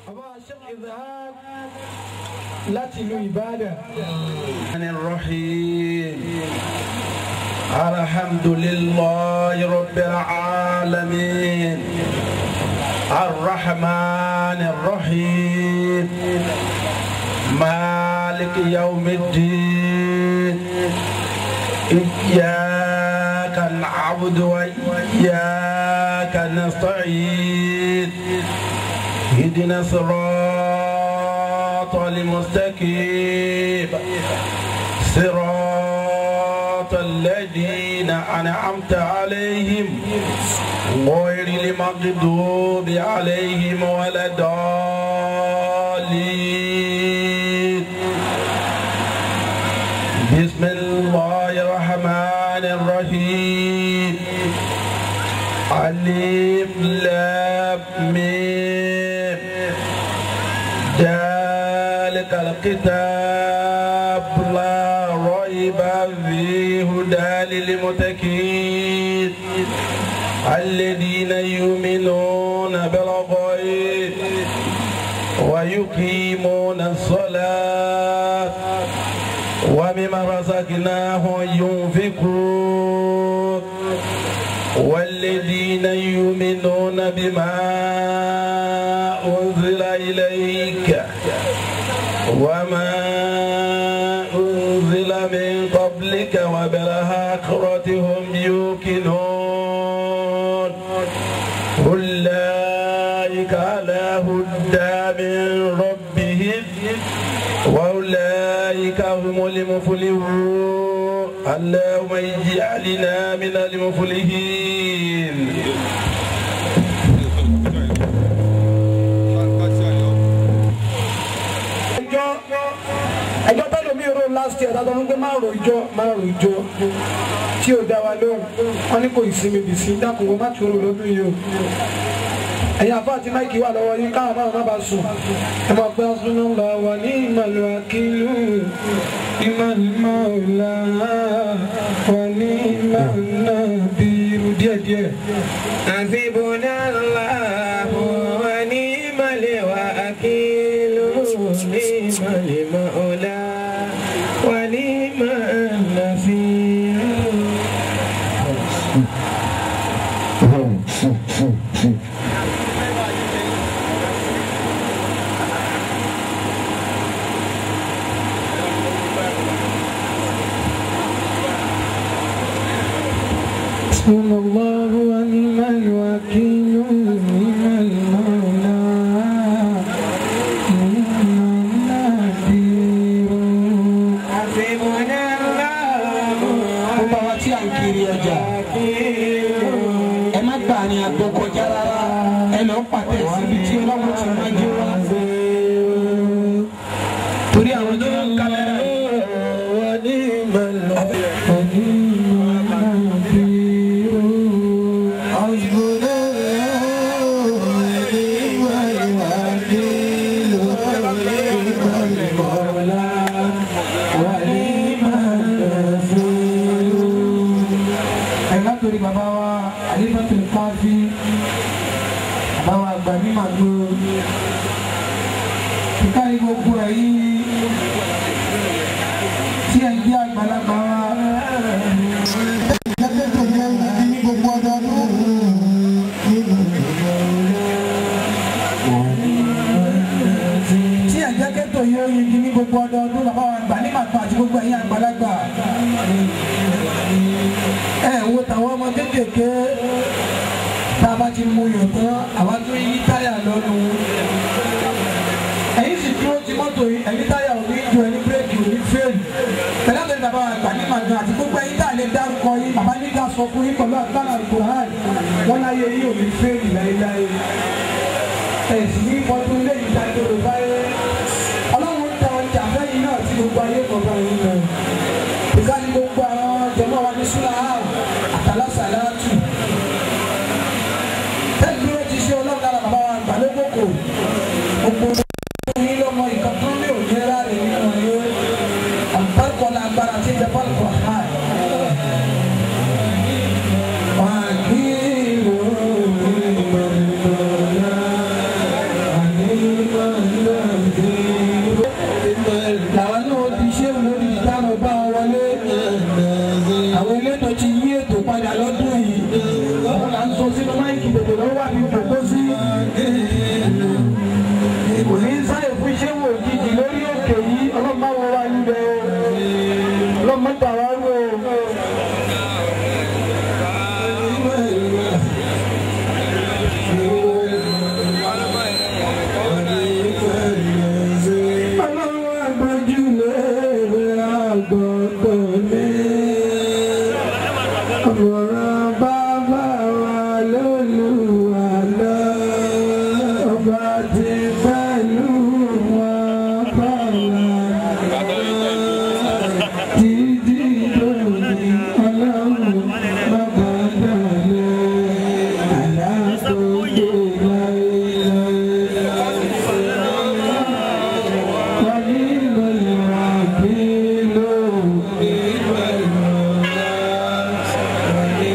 láti ìlú Ìbàdàn. الرحيم الحمد لله رب العالمين الرحمن الرحيم مالك يوم الدين إياك نعبد وإياك نستعين اهدنا الصراط المستقيم صراط الذين أنعمت عليهم غير المغضوب عليهم ولا الضالين بسم الله الرحمن الرحيم ألف لام ميم ذلك الكتاب لا ريب فيه هدى للمتقين الذين يؤمنون بالغيب ويقيمون الصلاة ومما رزقناهم ينفقون والذين يؤمنون بما أنزل إليك وما أنزل من قبلك وبالآخرة هم يوقنون أولئك على هدى من ربهم وأولئك هم المفلحون اللهم اجعلنا من المفلحين ẹjọ́ ẹjọ́ tẹ́lẹ̀ mi rò last year dáadáa wọ́n gbé má rò ìjọ má rò ìjọ tí ò dá wa lóhùn wọ́n ní kò ìsinmi bì sí dákun wọ́n má tún rò lọ́dún yìí o ẹ̀yin àfọ àti máìkì wà lọ́wọ́ yín káwọn máa má bàa sùn ẹ máa pẹ́ súná lọ wà ní ìmọ̀lú akílù ìmọ̀lú ọ̀la wà ní ìmọ̀lú náà bí irú díẹ̀díẹ̀. حسبنا الله ونعم الوكيل نعم المولى ونعم النصير حسبنا الله ونعم الوكيل نعم المولى نعم النصير. حسبنا الله gbogbo àwọn tí a ń kiri ọjà ẹ má gbà ní àgbo kọjá rárá ẹ lọ pàtẹ síbi tí ọlọ́run ti máa jẹ wá. torí àwọn tó ń kámẹ́rà yìí. wọ́n ní ìmọ̀lẹ́. ẹ̀ka torí bàbá wa àdébàtò káfí bàbá wa àgbà ní màgbó kíkà ní gbogbo ẹ̀yìn tí ẹ jẹ́ àgbàlagbà wa. Gẹ́gẹ́ tó jẹ́ ní gbogbo ọdọọdún. Tí ẹ jẹ́ kẹ́tò yóò yingi ní gbogbo ọdọọdún bàbá wa àgbà ní màgbó àti gbogbo ẹ̀yìn àgbàlagbà ẹ wo tàwọn ọmọ kéékèèké tá a bá ti mú yàn tán àwa tó yí táyà lọ́nu ẹ̀yin sì dúró ti mọ́tò yìí ẹ̀yin táyà ò ní ju ẹni bírèkì ò ní fẹ́ẹ̀lì pẹ̀lú àtẹ̀lẹ́ bàbá wa gbà ní màgbà àti gbogbo ẹ̀yin tá a lè dárúkọ yìí bàbá ní ká sọ fún yín pẹ̀lú àgbàlá Al-Qur'an wọn láyé yìí ò ní fẹ́ẹ̀lì láéláé ẹ̀sìn ní ìfọ́tún ilé yìí dájú ló báyé ọlọ́run tẹ ọjà fẹ́yìn náà tí gbogbo ayé kọ̀ọ̀kan yìí náà ìkànnì gbogbo àwọn jẹmọ́ wa ní súnà áàrùn àtàlásàlátù tẹ́lifí ó ti ṣe ọlọ́run lára bàbá wa gbà lókòkò gbogbo yín lọ́mọ ìkan tó ní òní ráre nínú yín àbárkọ́lá agbára tí ń jẹ bọ́ọ̀lù kọ̀ ha. wà á kí ìlú ìmọ̀lẹ́mọ̀lá àníwá ti pẹ̀lú wọn kọ́lá. Títí lónìí ọlọ́run bàbá dàlẹ́ àlàkògbè láéláé. Wàyí lọ́lẹ̀ wà kí ló ní pẹ̀lú ọ̀la. Wàyí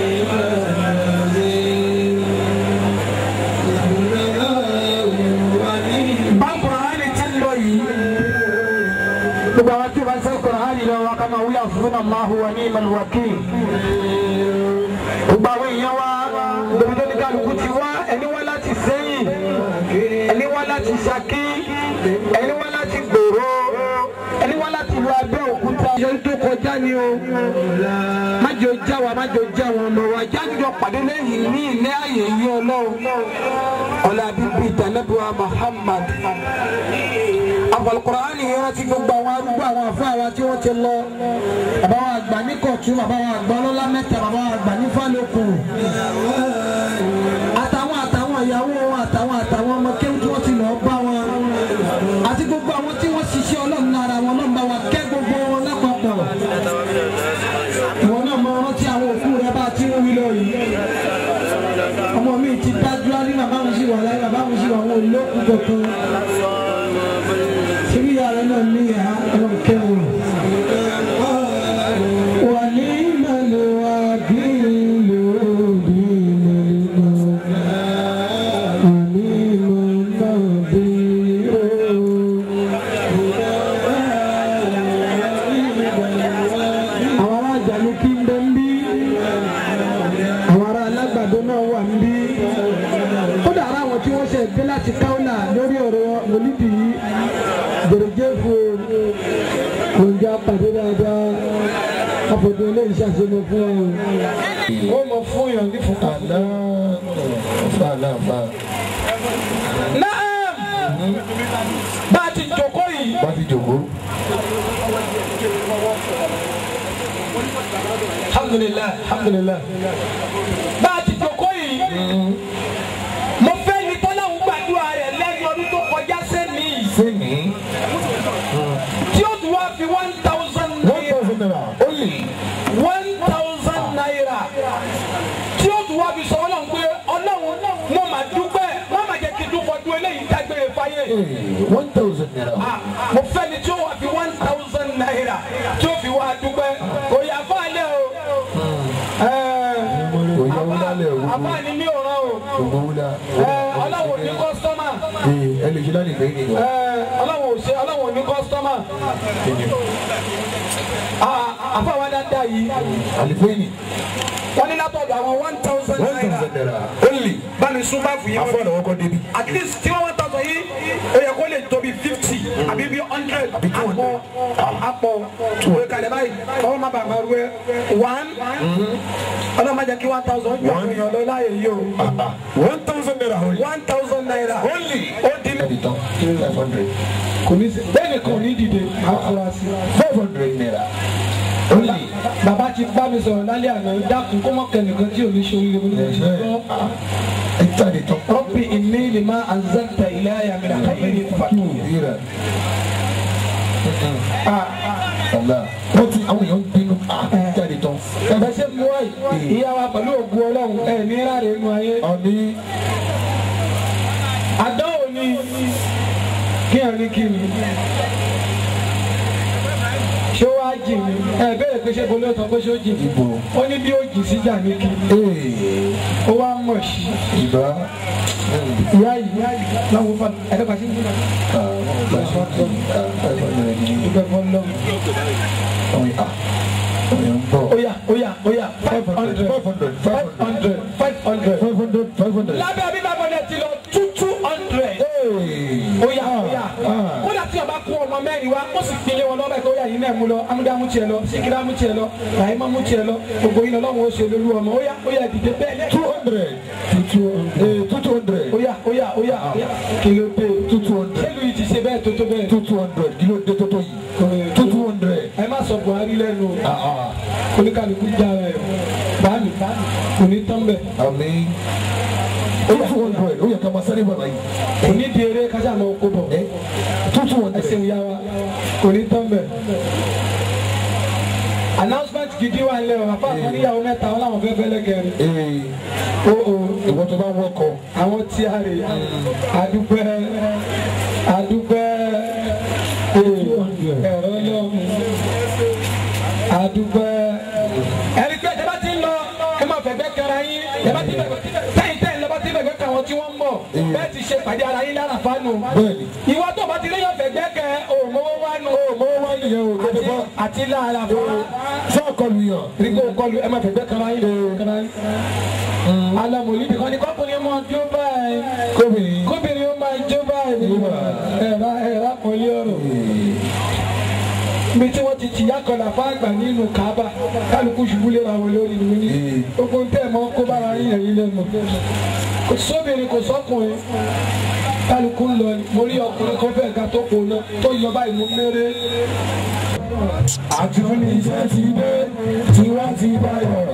bá kùránì ti ń lọ yìí gbogbo àwọn tí o bá ń sẹ́ kùránì lọ wa ká máa wí àfúnà Allahu wa ní ìmọ̀lù wákì gbogbo àwọn èèyàn wa lórí tó ní kálukú ti wá ẹni wá láti sẹ́yìn ẹni wá láti Ṣakí ẹni wá láti gbòòrò ẹni wá láti ìlú Abẹ́òkúta. ìṣòro tó kọjá ni o má jẹ́ o já wa má jẹ́ o já wọn ọmọ wa jáde pàdé lẹ́yìn ní ilé ààyè yìí ọlọ́run ọ̀la bíbí ìtànẹ́bùwà Muhammad àfọlùkùránì yẹn rántí gbogbo àwọn arúgbó àwọn àfọ àwa tí wọ́n ti lọ bàbá wa àgbà ní kọ̀tún bàbá wa àgbà ọlọ́lá mẹ́ta bàbá wa àgbà ní fálókù àtàwọn àtàwọn ìyàwó wọn àtàwọn àtàwọn ọmọ kéwù tí wọ́n ti lọ bá wọn àti gbogbo àwọn tí wọ́n ṣiṣẹ́ ọlọ́run lára wọn náà bá wa kẹ́ gbogbo wọn lápapọ̀ ìwọ náà mọ rántí àwọn òkú rẹ bá ti ń wí lọ yìí ọmọ mi ti dájú á ní bàbá mi sì wà láyé bàbá mi sì wà wọn ò lókun kankan síbí yàrá náà ní ìhà ọlọ́run kẹwọn. wà ní ìmọ̀lẹ̀ wa bí lòdì ìmọ̀lẹ̀ náà wà ní ìmọ̀ náà bí àwọn ará àjàlú kí ń bẹ ń bí àwọn ará alágbàdo náà wà ń bí kódà ara àwọn tí wọ́n ṣe dé láti káwọ́là lórí ọ̀rọ̀ mọ̀lídì yìí gbèrèjé fún oúnjẹ apàdé dáadáa àfọ̀dé ilé ìṣàṣemọ fún ọ. ó mọ fún yàn ní fún kàlá. Naam bá a ti jókòó yìí. bá ti jòkó alhamdulilayi alhamdulilayi bá a ti jókòó yìí. mo fẹ́ ní tọ́láhùn gbàdúrà rẹ̀ lẹ́yìn ọdún tó kọjá sẹ́ni yìí sẹ́ni tí ó tún wá fi one thousand one naira thousand naira only one thousand naira tí ó tún wá fi sọ ọlọ́run pé ọlọ́run mo mà dúpẹ́ má má jẹ́ kí n dúpọ̀ dún eléyìí dágbére fáyé. one thousand naira Ah, mo fẹ́ ni tí ó wá fi one thousand naira tí ó fi wá dúpẹ́ kò yà fún alẹ́ o. kò yẹ wúlá lẹ̀ àbá gbogbo ni mi ò rán o. gbogbo wúlá ọlọ́run ò ní kọ́sítọ́mà ẹ lè ṣe láti gbẹ̀yìn nìkan ọlọ́run ò ṣe ọlọ́run ò ní kọ́sítọ́mà. àfa wa dáadáa yìí àlìfẹ́yìn wọ́n ní látọ̀dọ̀ àwọn one thousand one naira. thousand naira only báni sún bá fún yín afọ àdàwọ̀ kọ́ débi at least tí wọ́n tọ̀tọ̀ yìí ó yẹ kó lè tóbi fifty àbí bí hundred Àbí 200. àpọ̀ àpọ̀ òwe kalẹ̀ báyìí ọwọ́ má bàa máa rú ẹ one ọlọ́run má jẹ́ kí one thousand jọ One. èèyàn lọ láàyè yìí o one thousand naira only one thousand naira only ó dín ẹ̀dì tán five hundred kò ní sí bẹ́ẹ̀ ni kò ní dìde àfúrásì. five hundred naira only bàbá ti bá mi sọ̀rọ̀ lálẹ́ àná dákun kó mọ̀ kẹ́nìkan tí ò ní ṣe oríire mo ní mo ti gbọ́. ẹ̀ jáde tán rọ́bì ìní lè má àzẹ́tà ilé ayà mi nàkà yìí ní fàkì. rírà ọ̀la wọ́n ti àwọn èèyàn ń bínú ah, jáde tán ẹ̀bẹ̀ ṣe mú wáyé ìyá wa pẹ̀lú ògùn ọlọ́run ẹ̀ ní ráre inú ayé. ọ̀ní àdánwò ni kí ẹ̀ ní kí ni. ṣé wàá jì mí ẹ bẹ̀rẹ̀ pé ṣé bolí ọ̀tọ̀ pé ṣé ó jì mí. Ibo. ó ní bí ó jì síjà ní kí ee ó wá mọ̀ sí. ìbá ìyá yìí láwọn fa ẹ̀dẹ́gbà sí ìgbà five hundred ní ìgbà fún lọ. ọ̀yà ọ̀yà ń bọ̀ Oya oya oya five hundred five hundred five hundred five hundred. five hundred five hundred. lábẹ́ abíbá bọ̀dẹ̀ ti lọ two two hundred. Oya oya kódà tí ọba kún ọmọ mẹ́rin wa ó sì pinlẹ̀ wọn lọ́bẹ̀ kó yà yín náà mú lọ amúdá mú tiẹ̀ lọ sikira mú tiẹ̀ lọ rahima mú tiẹ̀ lọ gbogbo yín lọ́wọ́ ó ṣe lólu ọmọ oya oya dìde bẹ́ẹ̀ two hundred two hundred two hundred oya oya oya kìló dé two hundred sẹ́lu yìí ti ṣe bẹ́ẹ̀ tó tó bẹ́ẹ̀. two hundred kìló dé tó tó yìí two hundred. ẹ má sọ Buhari lẹ́nu oníkàlùkù jára ẹ̀ báàmì kò ní tán bẹ́ẹ̀. àmì two hundred ó yẹ ká máa sáré bọ̀ báyìí. kò ní di eré kájà máa kó bọ̀ ẹ tútù wọn ẹsẹ̀ tẹ̀lé. ìyá wa kò ní tán bẹ̀. announcement gidi wà nílẹ̀ o àfa àkọ́ni ìyàwó mẹ́ta wọn làwọn fẹ́ fẹ́ lẹ́gẹ̀rẹ́. ee o o ìwọ tó bá wọkọ. àwọn tí a rè adúpẹ́ adúpẹ́ ẹ̀rọ lọ́mù adúpẹ́. ẹni pé ẹ bá ti ń lọ ẹ máa fẹ̀gbẹ́ kẹra yín ẹ bá ti bẹ̀gbẹ́ tẹ̀yìn tẹ̀yìn lọ́ba ti bẹ̀gbẹ́ kẹ àwọn tí wọ́n ń bọ̀ bẹ́ẹ̀ ti ṣe pàdé ara yín lára fánu. bẹ́ẹ̀ni ìwọ tó bá ti léyàn fẹ̀gbẹ́ kẹ òmòwò wánu mọ́wọ́ wá nìyẹn o lóde bá àti lára fún fún ọkọlù yàn. rígbó kọlu ẹ máa fẹ̀gbẹ́ kẹra yín kẹra yín. alamoli nìkan ni kọ́kùnrin máa jó báyìí kóbìnrin. kóbìnrin ó máa jó báyìí ẹ̀rá ẹ̀rá pọ̀lì ọ̀rọ̀ mi tí wọ́n ti tìyà kọlà fáàgbà nínú Kaaba kálukú ṣubú léra wọn lórí mi ní gbogbo ń tẹ̀ mọ́ kó bára yín ẹ̀yìn lẹ́nu kò sóbìnrin kò sọ́kùnrin kálukú ń lọ ni mo rí ọkùnrin kan fẹ́ ga tó kò ná tó yọ báyìí mú méré àtúnú iṣẹ́ ti dé tiwa ti báyọ̀.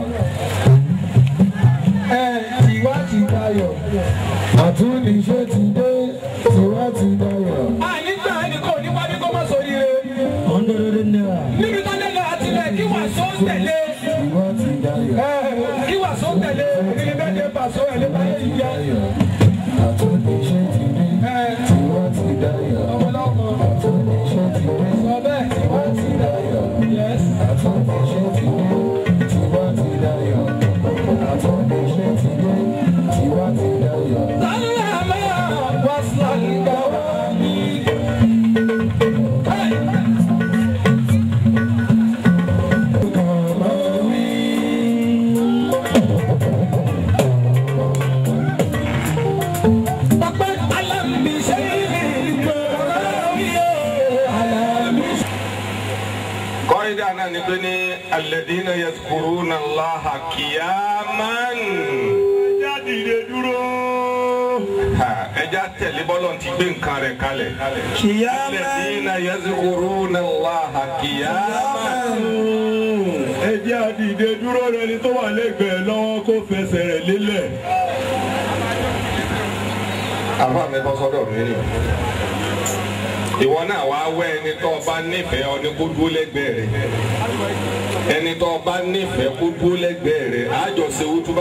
ẹ̀ tìwá ti dayọ̀. àtúnú iṣẹ́ ti dé tiwa ti báyọ̀. àyíká ẹnì kan ò ní wá bí kò má sọ rire ọ̀ndẹ̀rẹ̀dẹ̀ náírà níbi tó lé lọ àtìlẹ̀ kí wàá sọ tẹ̀lé. tiwa ti dáyọ̀. kí wàá sọ tẹ̀lé níbi bẹ́ẹ̀ ni pàṣọ ẹ̀ lé báyé ti jẹ́. àtúnú iṣẹ́ ti dé tiwa ti dáyọ̀. ọmọlọ́mọ àtúnú iṣẹ́ ti dé sọ bẹ́ẹ̀ tiwa ti dáyọ̀. yes. àtúnú iṣẹ́ ti dé tiwa ti dáyọ̀. àtúnú iṣẹ́ ti dé tiwa ti dáyọ̀. sálámà wàsálà wà ní. Ọpẹ́ alámìṣẹ́ alámìṣẹ́. kọ́ídà náà ni pé ní alladhina yazkuruna Allaha qiyaman. ẹja dìde dúró. ẹja tẹ̀lé bọ́lọ̀ ti gbé nǹkan rẹ̀ kalẹ̀. alladhina yazkuruna Allaha qiyaman. ẹjẹ́ àdìde dúró rẹ ni tó wà lẹ́gbẹ̀ẹ́ lọ́wọ́ kó fẹsẹ̀ rẹ̀ lélẹ̀. àfa mi bọ́ sọ́dọ̀ mi ni. ìwọ náà wàá wẹ́ ẹni tó o bá nífẹ̀ẹ́ ọ ní kó dúró lẹ́gbẹ̀ẹ́ rẹ̀ ẹni tó o bá nífẹ̀ẹ́ kó dúró lẹ́gbẹ̀ẹ́ rẹ̀ àjọ ṣe wútúbà.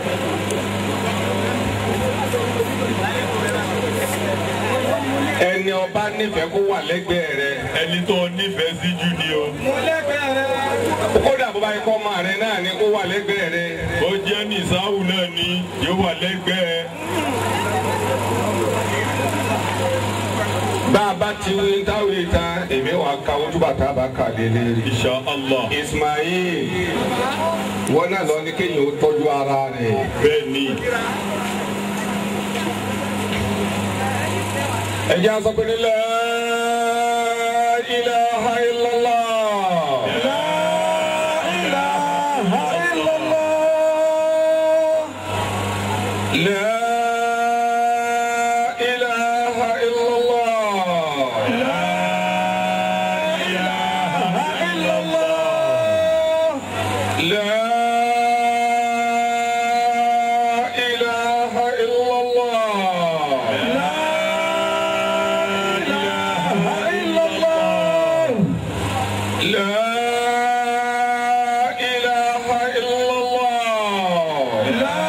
ẹni o bá nífẹ̀ẹ́ kó wà lẹ́gbẹ̀ẹ́ rẹ̀ ẹni tó nífẹ̀ẹ́ sí jù ni o. kódà bó bá yẹ kó ọmọ rẹ̀ náà ni kó wà lẹ́gbẹ̀ẹ́ rẹ̀. ó jẹ́ nìsáwù náà ni yóò wà lẹ́gbẹ̀ẹ́. bá a bá ti wí táwọn ìtàn èmi wà ká wútúbà tá a bá kà lélẹ̀. Insha Allah. Ismail wọn náà lọ ní kéèyàn ó tọ́jú ara rẹ̀. bẹ́ẹ̀ ni ẹ jẹ́ a sọ pé ní la ilaha illallah. La ilaha illallah. La ilaha illallah. La ilaha illallah. La ilaha illallah. لا إله إلا الله لا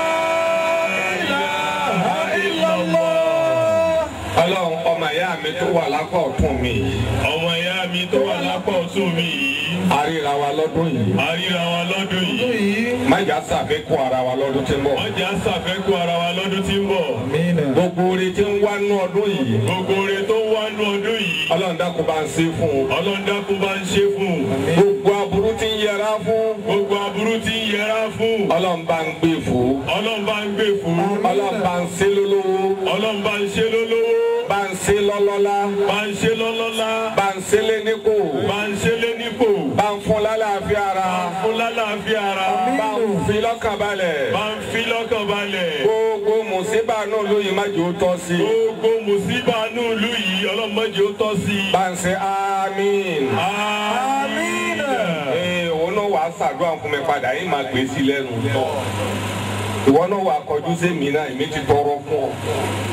إله إلا الله Ọlọ́run ọmọ ìyá mi tó wà lápá ọ̀tún mi yìí ọmọ ìyá mi tó wà lápá ọ̀tún mi yìí àríra wa lọ́dún yìí a ríra wa lọ́dún yìí má jà ṣàfikún ara wa lọ́dún tí ń bọ̀ wọ́n jẹ́ àṣàfẹ́kù ara wa lọ́dún tí ń bọ̀ gbogbo orin tí ń wá nú ọdún yìí gbogbo oore tó wá nú ọdún yìí Ọlọ́run dákun bá ń ṣe fún un ọlọ́dàkùn bá ń ṣe fún un gbogbo aburú tí ń yẹra fún gbogbo aburú tí ń yẹra fún un Ọlọ́run bá ń gbé fún un ọlọ́run bá ń gbé fún un Ọlọ́run bá ń ṣe lólówó ọlọ́run bá ń ṣe lólówó bá ń ṣe lọ́lọ́lá bá ń ṣe lọ́lọ́lá bá ń ṣe léníkò bá ń ṣe lé nípò bá ń fún lálàáfíà ara fún lálàáfíà ara bá ń fi lọ́kàn balẹ̀ bá ń fi lọ́kàn balẹ̀ gbogbo mùsíbà náà lóyìn má jò ó tọ́ sí i gbogbo mùsíbà nù ìlú yìí ọlọ́mọdé ó tọ́ sí i. bá ń ṣe àmín. àmín. ee òun náà wàá ṣàdúrà fún mi padà yín máa gbé sí lẹ́nu. ìwọ náà wà kọjú sí mi náà èmi ti tọrọ fún ọ.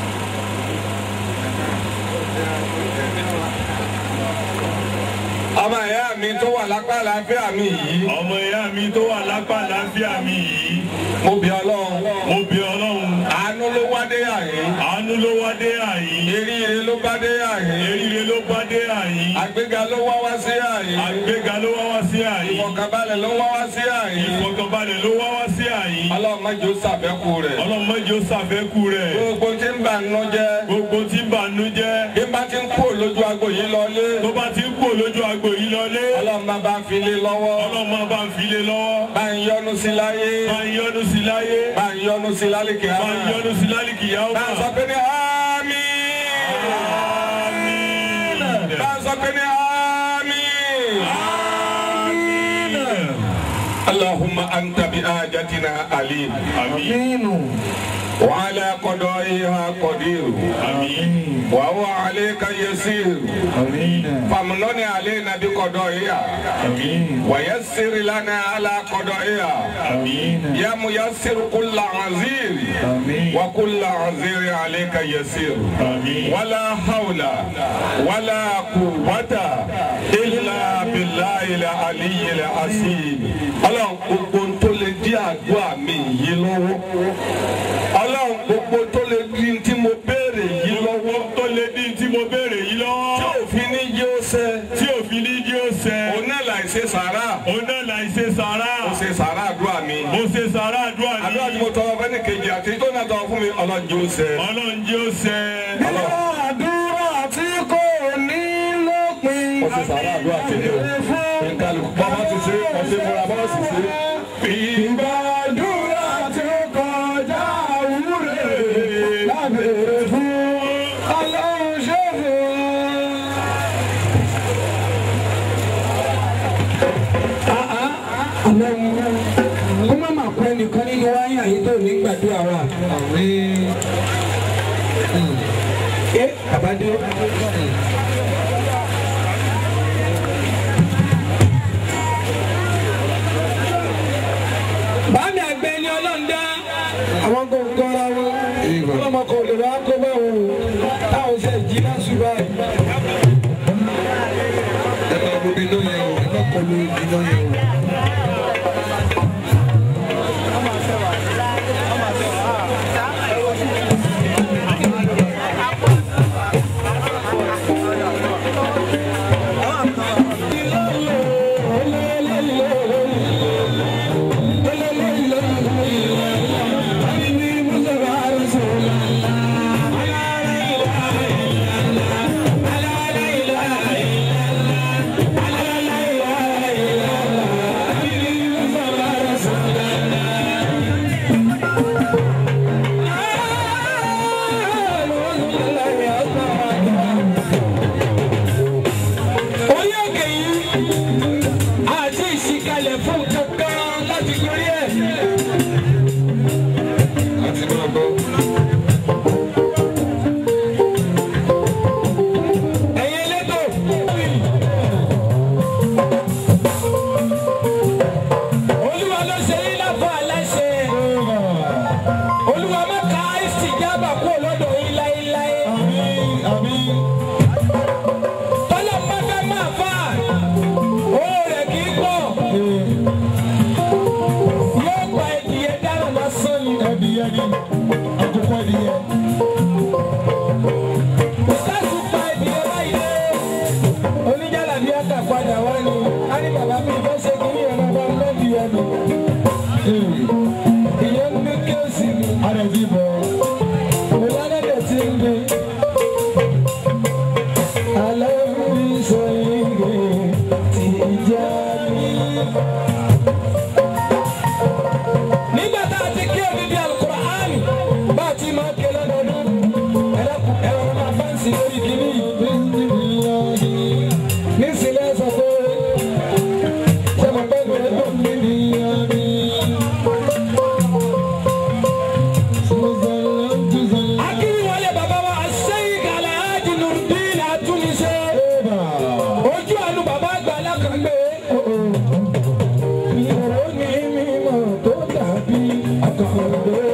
ọmọ ìyá mi tó wà lápá àlàáfíà mi yìí ọmọ ìyá mi tó wà lápá àlàáfíà mi yìí mo bí ọlọ́run mo bí ọlọ́run àánú ló wá dé àyín àánú ló wá dé àyín eríire ló bá dé àyín eríire ló bá dé àyín àgbéga ló wá wá sí àyín àgbéga ló wá wá sí àyín ìfọ̀kànbalẹ̀ ló wá wá sí àyín ìfọ̀kànbalẹ̀ ló wá wá sí àyín ọlọ́run má jẹ́ ó ṣàfẹ́kù rẹ̀ ọlọ́run mọ́jọ́ sàfẹ́kù rẹ̀ gbogbo tí ń bà nínú jẹ́ gbogbo tí ń bà nú jẹ́ bí n bá ti ń kú lójú agbo yìí lọlé tó bá ti ń kó lójú agbo yìí lọlé ọlọ́run má bá ń file lọ́wọ́ ọlọ́run máa bá ń file lọ́wọ́ bá ń yọ́nú sí láyé bá ń yọ́nú sí láyé bá ń yọ́nú sí lálẹ́kẹ̀ bá ń yọ́nú sí lálìkì yàwó bá ń sọ pé ní àmín bá ń sọ pé ní àmín allahumma anta bi ajatina alim àmín وعلى قضائها قدير àmín وهو عليك يسير فامنن علينا بقضائها àmín ويسر لنا على قضائها àmín يا ميسر كل عزير وكل عزير عليك يسير àmín. ولا حول ولا قوة إلا بالله العلي العظيم ọlọ́run gbogbo tó lè dí àdúrà mi yìí lọ́wọ́ ọlọ́run gbogbo tó lè di tí mo béèrè yìí lọ́wọ́ tó lè di tí mo béèrè yìí tí lọ́wọ́ òfin ní jẹ́ ó ṣẹ tí òfin ní jí ó ṣẹ òun náà láì ṣe sàrà òun náà là ń ṣe sàrà ó ṣe sàrà àdúrà mi mo ṣe sàrà àdúrà àdúrà tí ní mo tọrọ fẹ́ni kejì àti tó náà tọrọ fún mi ọlọ́run jẹ́ ó ṣẹ. ọlọ́run jí ó ṣẹ àdúrà tí kò ní lópin. ó ṣe sàrà àdúrà tèmi o nǹkan lùkù bàbá ti ṣe ọ̀ṣẹ́ fúnra bá sì ṣe. Ìgbàdúrà tí ó kọjá àwúrè lábẹ́rẹ́ fún ọlọ́run ṣẹ́fẹ̀. Kó má máa kọ́ ẹnìkan nínú wáyà yìí tó ní gbàdúrà wa. Ẹ bàbá dé. báàmì àgbẹ̀ ni ọlọ́run dá àwọn kò kọ́ra wọn ọlọ́mọ kò lè wá kó bá wọn o táwọn ṣe jí náà ṣùgbọ́n àyè. ẹ máa wo iná yẹn o ẹ má kọ lu iná yẹn o. orí òkè yìí àti ìsìkalẹ̀ fún kankan láti gorí ẹ̀. àti máa bọ̀. ẹ̀yin elétò. olúwa ló ṣe yín lábọ́ aláṣẹ. olúwa má ka ìsìjábà kúrò lọ́dọ̀ yín láéláé. tọ́lá má fẹ́ máa fà owó rẹ̀ kì í pọ̀ yóò gba ìdíyẹ dáná lásán ni. ẹdìyẹ ni àkókò ìdíyẹ. ìsáàsì pa ìdíyẹ báyìí dé oníjàlá bí a kà padà wá ni a ní bàbá mi fẹ́ ṣe kí ní ẹ̀rọ bá ń lọ́ọ̀dì ẹnu. ìyẹn ń gbé kéèsì mi. a lè fi bọ̀. mo lálẹ́ tí ń gbé. nígbà tá a ti kí odidi alukur'an bá a ti máa ké lọ́dọọdún ẹ̀rọ ẹ̀rọ máa fáǹsì lórí kìíní yìí nísìlẹ̀ sọ pé ṣé mo pẹ́ gbẹ́rẹ́ tó ń bí ní àmì. akíwọlé bàbá wa sẹ́yìn kàlẹ́ ájì nùdín àtúnṣe ojú àánú bàbá àgbà alákàgbé. ìró ní mímọ́ tó dàbí àkàndé.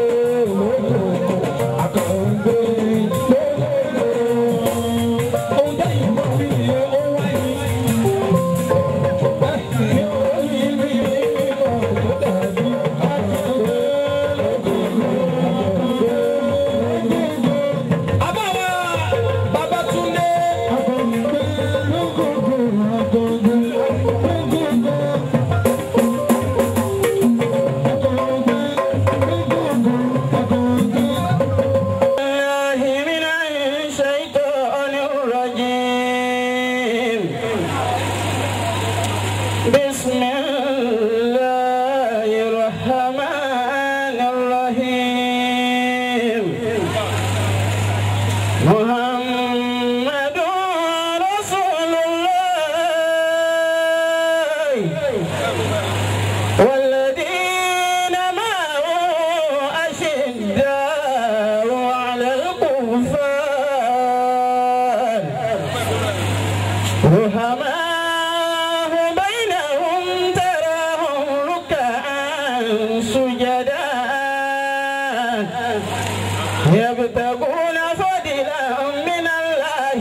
يبتغون فضلا من الله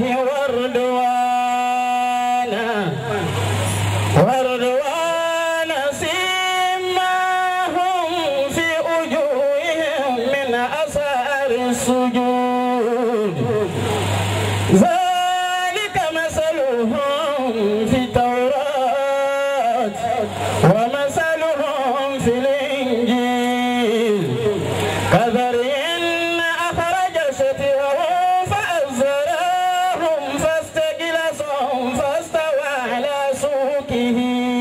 ورضوانا ورضوانا سيماهم في وجوههم من أثر السجود ذلك مثلهم في التوراة ومثلهم في الإنجيل كذرين أخرج شتيه فأزرهم فاستجلسهم فاستوى على سوقه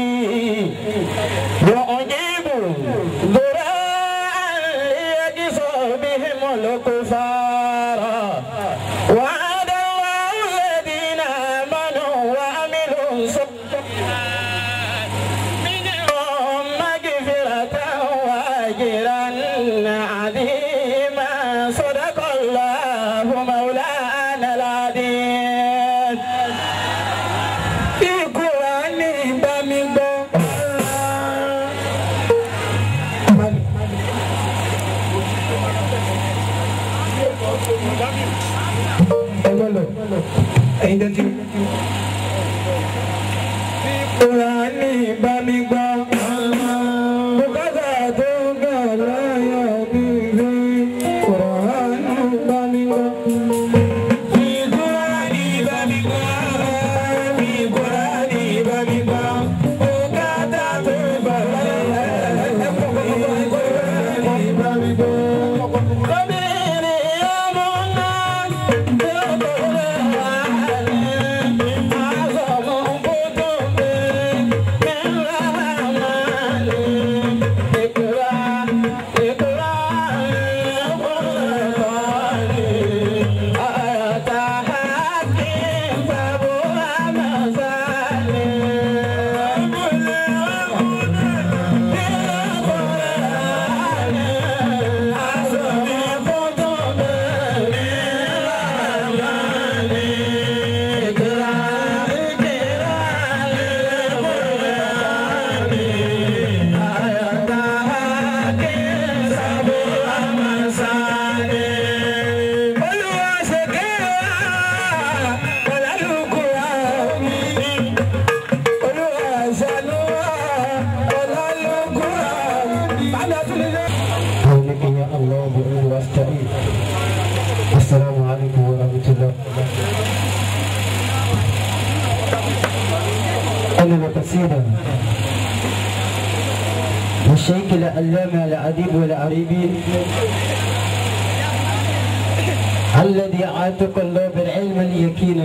يعجب ذراعا ليجز بهم الكفار وعد الله الذين آمنوا وعملوا الصالحات منهم مغفرة وأجرا عظيما صدق الله مولانا العظيم Ìkùránì bá mi gbọ́. Ẹ lọ lọ, ẹ̀yin tẹ́tí. Ìkùránì bá mi gbọ́. Bùkátà tó gbà láyà mi rí. Ìkùránì bá mi gbọ́. Ìkùránì bá mi gbọ́. Ìkùránì bá mi gbọ́. Bùkátà tó gbà láyà mi rí. Ìkùránì bá mi gbọ́. قولك يا الله بعين واستعين السلام عليكم ورحمة الله أنا قصيدة الشيخ العلامة الأديب والعريبي الذي عاتق الله بالعلم اليقين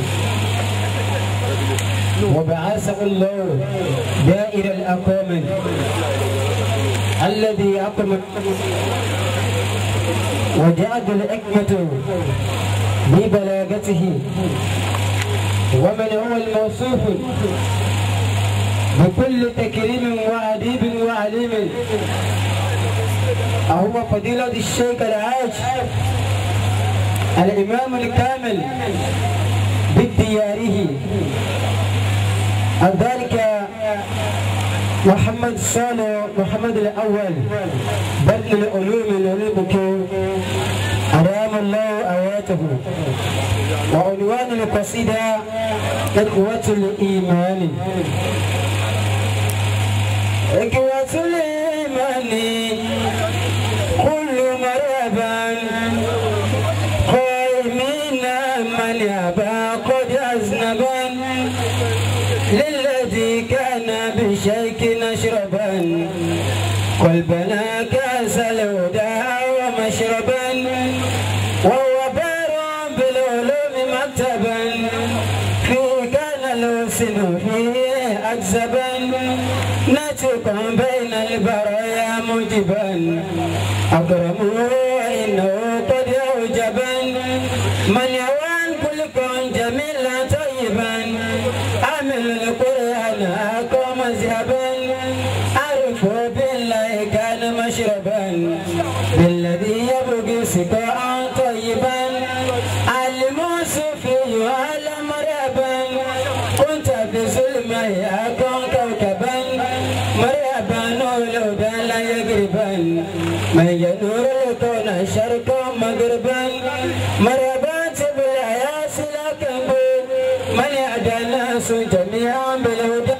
وبعثه الله دائر الأقامة الذي أقم وجاءت الحكمة ببلاغته ومن هو الموصوف بكل تكريم وأديب وعليم هو فضيلة الشيخ العاج الإمام الكامل بدياره ذلك محمد صالح محمد الأول بدل العلوم العلوم أدام الله آياته وعنوان القصيدة إخوة الإيمان إخوة الإيمان كل مرحبا قائمين من يبا قد أذنبا للذي كان بشيك نشربا قلبنا كاس الهدى ومشربا وهو بار بالعلوم مكتبا فيه كان الحسن فيه أكذبا نتقا بين البرايا مجبا أكرمه إنه قد أوجبا من يوان كل كون جميلا طيبا عمل القرآن أقام مذهبا عرف بالله كان مشربا بالذي يبقي سقاء طيبا علم صوفي على مرحبا كنت بظلم أكون كوكبا مرحبا نور لا يقربا من ينور كون شرقا مغربا مرحبا بالعياس لكن من يهدى الناس جميعا بالهدى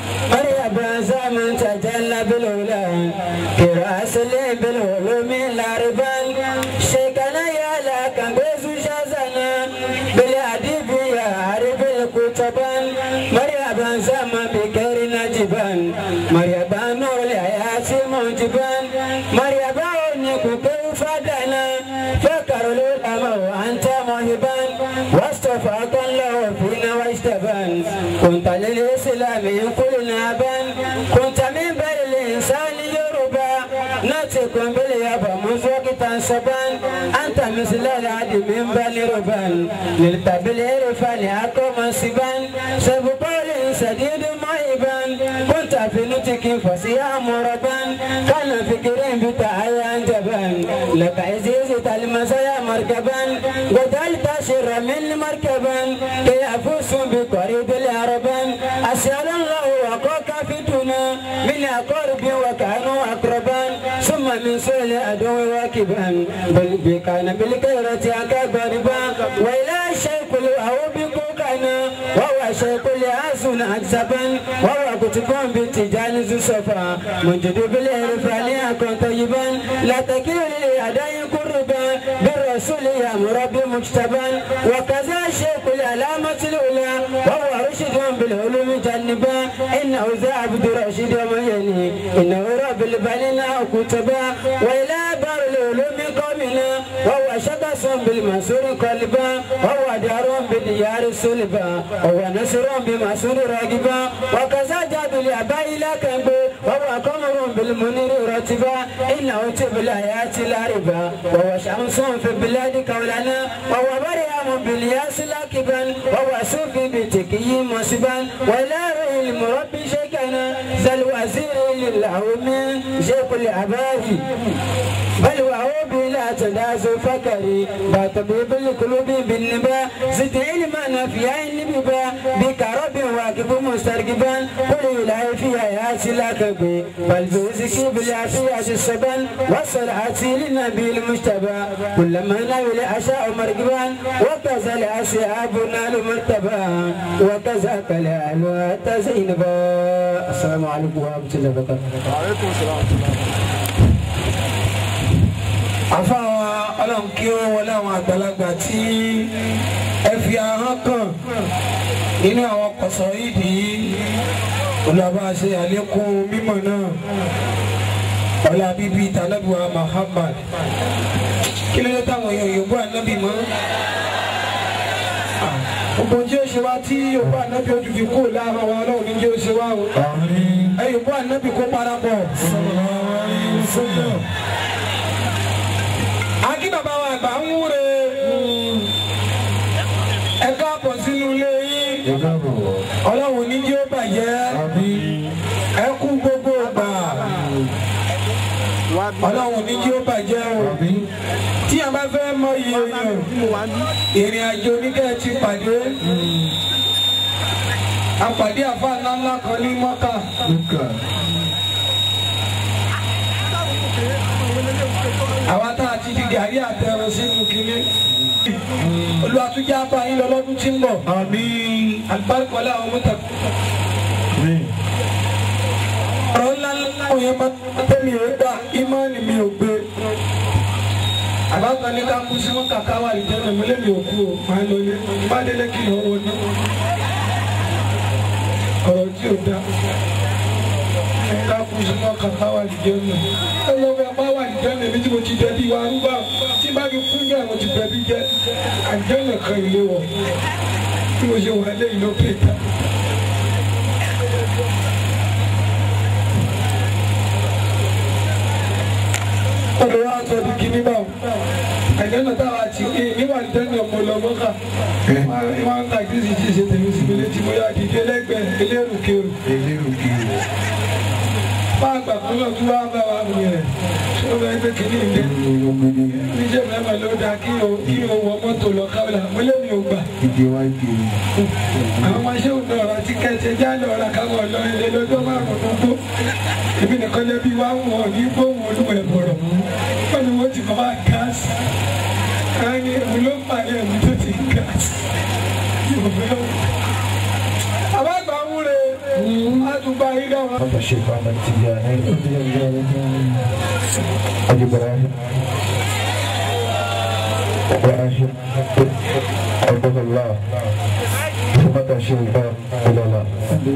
مرحبا زمن تجلى بالعلا كراس لي بالعلوم العربان شيخنا يا لك بيزو شازنا بالادب يا عرب الكتبان مرحبا زمن بكير نجبان مرحبا نور الحياة موجبان مرحبا ونكو كيف دنا فكر الأمر وأنت موهبان واصطفاك الله فينا واجتبان كنت للإسلام كل نابان كنت من بين الإنسان يربى ناتك باليابا منذ وقت سبان أنت مثل العدي من بني ربان نلت بالعرفان أقوم سبان سبقال سديد معيبان كنت في نتك فسيا مربان كان فكرين بتعيا جبان لك عزيزة المسايا مركبان قتلت شر من مركبان كي أفوز بقريب العربان أسأل الله وقوك فتنا من أقرب وكانوا أقربان ثم من سوء العدو واكبان بل بكان بالكيرة أكبربا وإلى الشيخ له بكوكنا وهو شيخ لأسن أكسبا وهو كتب بتجان ذو صفا منجد بالعرفان أكون طيبا لا تكيل لأداء قربا بالرسول يا مربي مجتبا وكذا شيخ العلامة الأولى وهو رشد بالعلوم جنبا إنه ذا عبد رشيد وميني إنه رب البنين كتبا وإلى بار العلوم قومنا وهو شخص بالمسور قلبا وهو دار بالديار سلبا وهو نصر بمسور راقبا وكذا جاد الأباء لكن وهو قمر بالمنير رتبا إنه تب الآيات العربا وهو شمس في بلاد كولنا وهو بريام بالياس لاكبا وهو صوفي بتكي مصبا ولا المربي شيكنا ذا الوزير لله من شيخ الأباء بل وهو بلا تداس فكري بطبيب القلوب بالنبا زد علما في عين ببا بك رب واقف مسترقبا قل إلهي في حياتي لك بي بل بوزك بالعافية السبن والصلاة للنبي المجتبى كلما نال أشاء مرقبا وكذا الأصحاب نال مرتبا وكذا كلال وتزينبا السلام عليكم ورحمة الله وبركاته àfáà ọlọ́run kí ó wọlé àwọn àgbàlagbà tí ẹ fi ahọ́n kàn nínú àwọn kọ̀sọ̀ ìdí olùwàbá ṣe àlékún mímọ̀ náà ọlá bíbí tànàbíwá Muhammad kí ló dé táwọn èèyàn yòókù ànábì mọ́ gbogbo tí ó ṣe wá tí yòókù ànábì ojú fi kú láàárọ̀ wa ọlọ́run ní jẹ́ ó ṣe wá o ẹ yòókù ànábì kó parapọ̀ akí bàbá wa àgbà ń wúre ẹ káàbọ̀ sínú ilé yín ọlọ́run ní jí ó bàjẹ́ ẹ kú gbogbo ìgbà ọlọ́run ní jí ó bàjẹ́ o tí a bá fẹ́ mọ iye èèyàn ìrìn àjò oníkẹ́ ti pàdé àpàdé àfa ńláńlá kan ní mọ́kà. àwa tá a ti di gàrí àtẹrun sínú kínní olùwàtújà bá yín lọ lọ́dún tí ń bọ̀ alibarika ọlá àwọn mọ́tà. ọ̀rọ̀ ńlá ńlá òye máa tẹ́mi ò gbà ìmọ̀ọ́nì mi ò gbé àbákan ní ká kú sí wọn kàkà wà lìjẹ́ náà mo lé mi ò kú o máa lọ ilé bá délé kí lọ wọ náà ọ̀rọ̀ tí ò dá ká kú sí wọn kàkà wà lìjẹ́ náà ẹ lọ bẹ bá wà lìjẹ́ náà méjì mo ti dẹbi wa arúgbó tí bá fi kú ní àwọn ti dẹbi jẹ àjẹ́ náà kan ilé wọ tí mo ṣe wà lẹ́yìn ló pè ta. ọ̀dọ̀ wa sọ di kíní báwo àjẹ́nà táwa ti ẹ níwà àjẹ́nà ọmọ lọ́mọ́ká wọ́n ń tàgé sí ti ṣe tèmi sí mi létí bóyá dìde lẹ́gbẹ̀ẹ́ elérùkèrù àfa àgbà kan náà tún wá bá wa wù yẹn ṣé o bẹ gbé kínní ilé níṣẹ́ mẹ́fà ló dáa kí o kí o wọ mọ́tò lọ káwé àmọ́lé mi ò gbà ìdí wa kiri. àwọn ọmọ ṣé òun náà ra tíkẹ́ẹ̀tì ẹjá lọ ra káwọn ọ̀lọ́ ilé lọ́jọ́ márùn-ún tó èmi nìkan lẹ́bí wá wọn ò ní gbóhùn olúwa ẹ̀ bọ̀rọ̀ wọ́n ni wọ́n ti kọ́ bá gáàsì káyọ̀ èmi ló ń pàdé ẹ̀mí tó ti gáàsì àbágbà wúre àtúgbà yìí dáwọn. Hapa Sheikh Ahmad Tijani. Haji Ibrahim. Ibrahim. Abdullah. Mata Sheikh Abdullah.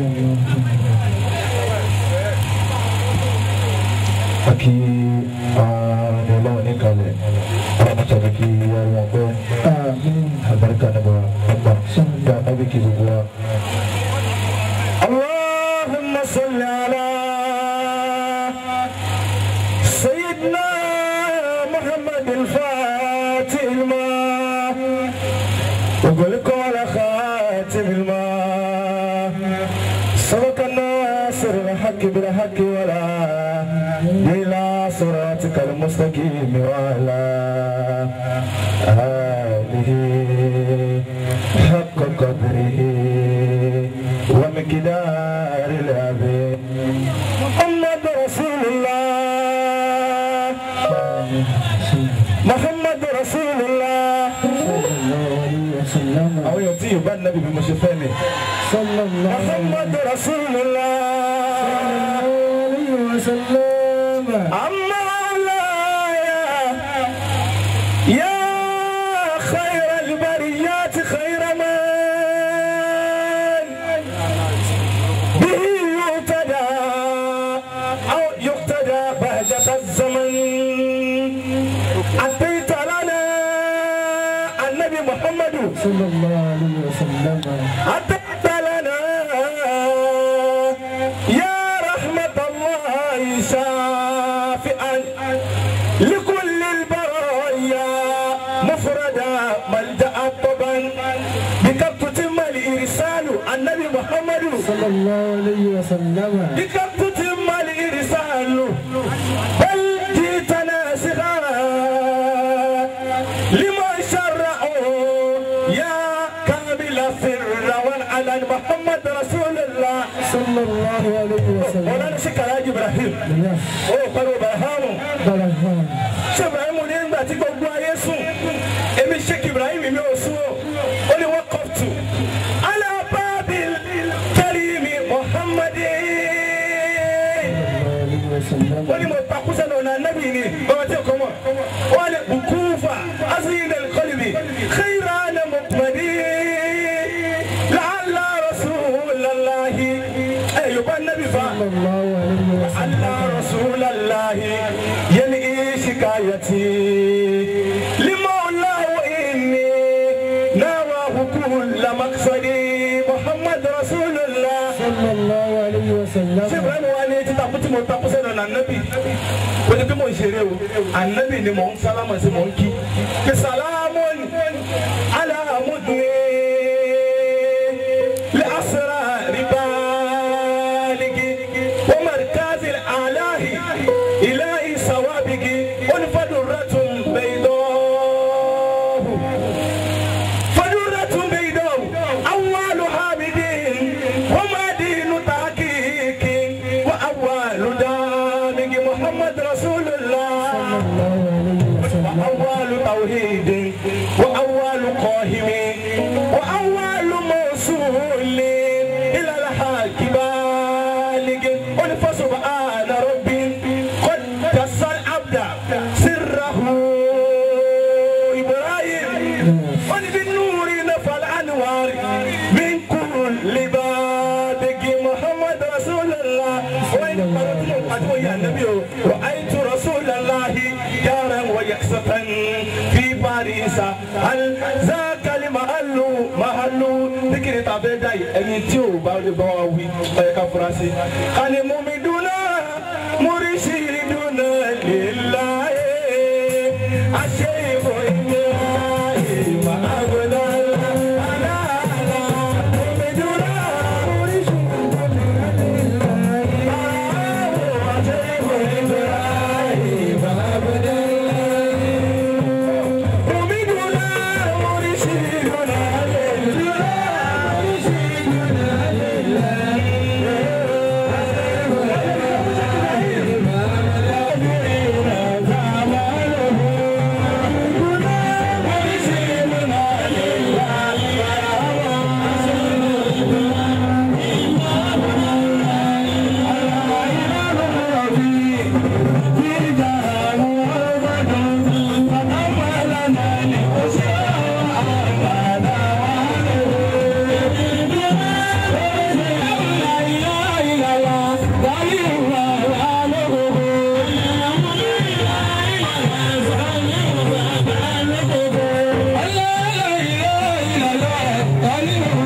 Aki Ọlọ́run ní kalẹ̀, ọlọ́run sọ̀rọ̀ kí wọ́n wọ́n pẹ́. Àbáríkà nígbà ọgbà, sọ́ńdà tábìkì gbogbo wa. اللهم صل على سيدنا محمد الفاتح الماء وقل قول خاتم الماء سبق الناصر الحق بالحق ولا إلى صراطك المستقيم وعلى آله حق قدره ومقدار العظيم محمد رسول الله محمد رسول الله àwọn èèyàn tí yorùbá nàbì bí mo ṣe fẹ́ ni. محمد رسول الله أما مولاي يا خير البريات خير من به يقتدى أو يقتدى بهجة الزمن أتيت لنا النبي محمد صلى الله عليه وسلم أتيت لنا يا رحمة الله شافئا لكل البرايا مفردا ملجأ طبا بك تتم الإرسال النبي محمد صلى الله عليه وسلم بك تتم الإرسال بل جئت ناسخا لما شرعوا يا كامل السر والعلن محمد رسول الله صلى الله عليه وسلم مولانا شيخ الحاج ابراهيم ó pẹ̀lú bàhámù ṣé ibrahim ní ìgbà tí gbogbo ayé sùn èmi sheikh ibrahim mi ò sùn o ó ní wọ́n kọ́ tù alábàbí kẹrìmì muhammadi wọ́n ní mo takú sẹ́nu ọ̀nà anábì ni bàbá tí o kọ́ mọ̀ wọ́n ní bukufa asin al-qalbi khayran muqmadi la'alla rasulallahi ẹ̀ yorùbá anábì fa la'alla rasulallahi yẹni شكايتي لمولاه إني نواه كل مقصدي محمد رسول الله صلى الله عليه وسلم سيبرا mo wá ní etí takú tí mo takú sẹ́nu ọ̀nà ànábì ó ní pé mo ń ṣeré o ànábì ni mò ń sálámà sí mò ń kí kí sálámù aláàmúdùn لأسرار بالغ ومركز الآله إلهي سوابق فدرة بيضاء فدرة بيضاء أول حامد وما دين تحقيق وأول دامج محمد رسول الله وأول توحيد وأول قاهم وأول موصول إلى الحق بالغ فسبحان ربي قد كسر العبد سره إبراهيم قد بالنور نفى الأنوار من كل بابك محمد رسول الله وإن قرأت أدعو يا نبي رأيت رسول الله جارا ويكسة في باريس هل ذاك المحل محل ذكر تابداي ẹni tí ò bá lè bá wa wí ẹ ká fura sí. kàní mumi dúná múrísì dúná líláyé àṣẹ ìbò ìgbé ìmọ̀ àgbẹ̀dá aláàlá mumi dúná múrísì dúná líláyé. Tani o